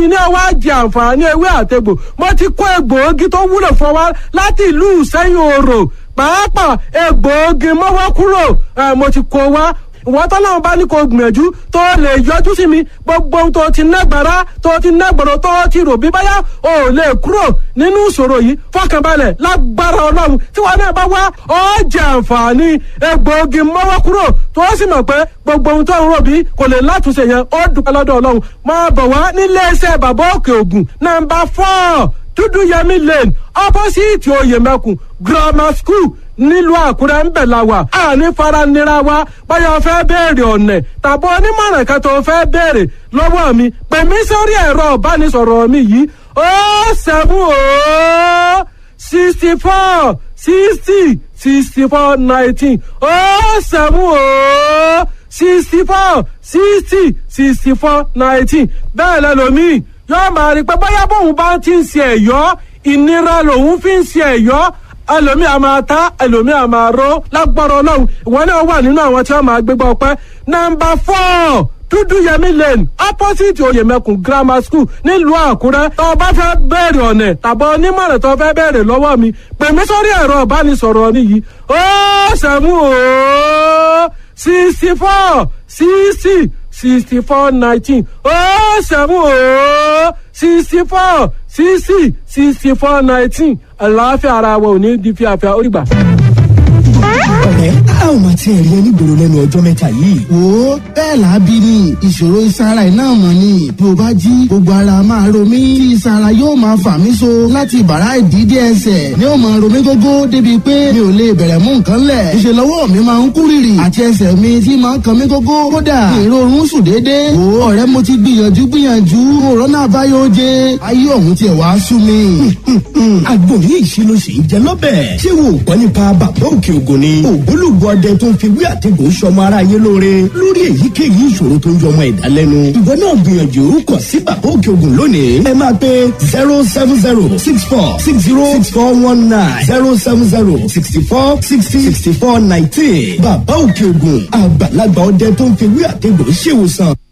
ní ọwọ́ àjẹ àǹfààní ewé àtegbò mo ti kó egbòogi tó wúlò fún wa láti ìlú sẹ́yìn òrò pàápàá egbòogi mọ́wọ́ kúrò mo ti kó wa ìwọ́n tọ́lọ́run bá ní kó gbìyànjú tó lè yọjú sí mi gbogbo ohun tó ti nágbára tó ti nágbọ̀rọ̀ tó ti rò bí báyà ò lè kúrò nínú ìṣòro yìí fọkànbalẹ̀ lágbára ọlọ́run tí wọn náà bá wá ó jẹ àǹfààní egbòogi mọ́wọ́ kúrò tó sì mọ̀ pé gbogbo ohun tó ń rò bí kò lè látúnṣe yẹn ó dúpẹ́ lọ́dọ̀ ọlọ́run máa bọ̀ wá nílé iṣẹ́ bàbá òkè ògùn nàmbà fọ́ọ̀ dúdú yẹmí lane opposite oyèmẹkùn grammar school nílùú àkúrẹ́ ń bẹ̀ la wà àní faranira wa báyọ̀ fẹ́ béèrè ọ̀nẹ̀ tàbí onímọ̀ràn kan tó fẹ́ béèrè lọ́wọ́ mi pè mí sórí ẹ̀rọ ìbánisọ̀rọ̀ mi yìí ó sẹ́mu ó sixty four sixty sixty four nineteen ó sẹ́mu ó sixty four sixty sixty four nineteen bẹ́ẹ̀ lẹ́lòmíì yóò máa rí pé bóyá bóun bá ti ń ṣe ẹ̀yọ́ ìnira lòun fi ń ṣe ẹ̀yọ́ ẹlòmí a máa ta ẹlòmí a máa ró lágbára ọlọ́run ìwọ náà wà nínú àwọn tí wọ́n máa gbégbá ọpẹ́ nọ́mbà four dúdúyẹmí lane opposite oyèmẹkùn grammar school nílùú àkúrẹ́ tó o bá fẹ́ bẹ̀rẹ̀ ọ̀nẹ̀ tàbí onímọ̀ràn tó o fẹ́ bẹ̀rẹ̀ lọ́wọ́ mi pè mí sórí ẹ̀rọ ìbánisọ̀rọ̀ mi yìí ó sẹ́mu ó sixty four sixty sixty four nineteen ó sẹ́mu ó sixty four sixty sixty four nineteen àlàáfíà ara wa ò ní di fíafíà ó rí gbà ọ̀rẹ́ a ò máa tiẹ̀ rí onígboro lẹ́nu ọjọ́ mẹ́ta yìí. wo bẹ́ẹ̀ làábí ni ìṣòro ìsara iná mọ̀ ni bí o bá jí gbogbo ara máa ro mí tí ìsara yóò máa fà mí so láti bàrá ìdídé ẹsẹ̀ ni ó máa ro mí gógó débi pé mi ò lè bẹ̀rẹ̀ mú nǹkan lẹ̀ ìṣe lọ́wọ́ mi máa ń kú rìrì àti ẹsẹ̀ mi tí máa ń kan mí gógó kódà ìrorun sùn déédéé wo ọ̀rẹ́ mo ti gbìyànjú gbìyànjú òrónà àbáyọ jẹ ayé ọ̀hún tiẹ̀ wá sú mi. agbóhùn ìṣirò sì ń jẹ lọ́bẹ̀ ṣé wo gbọ́ nípa bàbá òkè ògùn ni ògbólógbòó ọdẹ tó ń fi wí àtẹ̀gùn sọmọ aráyé lóore lórí èyíkéyìí ìṣòro tó ń yọmọ ẹ̀dá lẹ́nu. ìwọ náà gbìyànjú kọ̀ sí bàbá òkè ògùn lónìí. ẹ máa pe zero seven zero six four six zero six four one nine zero seven zero sixty four sixty sixty four nineteen. bàbá òkè ògùn àgbàlagbà ọdẹ tó ń fi wí àtẹ̀gùn ṣèwòsàn.